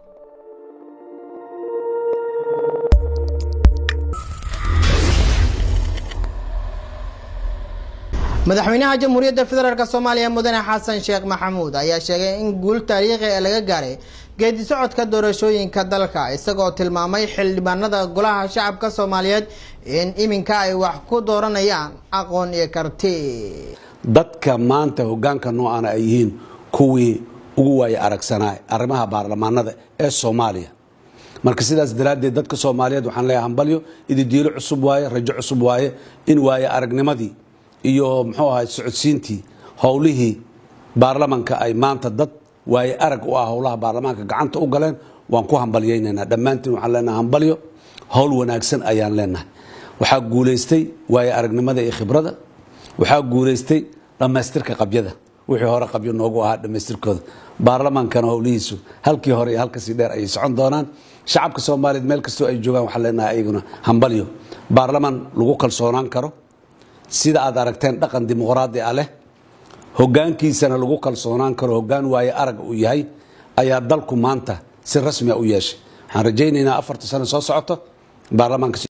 madaxweynaha jamhuuriyadda federaalk soomaaliya mudane xasan sheekh maxamuud ayaa sheegay in guul taariikhi ee laga gaaray geedi socodka doorashooyinka dalka isagoo tilmaamay xildhibaanada golaha shacabka soomaaliyeed in iminka ay wax ku dooranayaan aqoon iyo karti dadka maanta hogaanka noocaana ay yihiin kuwii ugu waaya aragsanaa arrimaha baarlamaanada ee soomaaliya marka sidaas daraaddeed dadka soomaaliyeed waxaan leeyahay hambalyo ididiilo cusub waaye rajo cusub waaye in waaye aragnimadii iyo muxuu ahay socodsiintii howlihii baarlamanka ay maanta dad waaye arag u ah howlaha baarlamaanka gacanta u galeen waan ku hambalyaynaynaa dhammaantiin waxaan leenahay hambalyo howl wanaagsan ayaan leenahay waxaa guulaystay waaye aragnimada iyo khibrada waxaa guulaystay dhammaystirka qabyada wixii hore qabyo noogu ahaa dhammaystirkooda baarlamaankana howlihiisu halkii hore iyo halkasii dheer ayay socon doonaan shacabka soomaaliyeed meel kastoo ay joogaan waxaan leenahay ayaguna hambalyo baarlaman lagu kalsoonaan karo sida aad aragteen dhaqan dimuqraadi ah leh hogaankiisana lagu kalsoonaan karo hogaan waaye arag uu yahay ayaa dalku maanta si rasmia u yeeshay waxaan rajaynaynaa afarta sano soo socoto baarlamaanka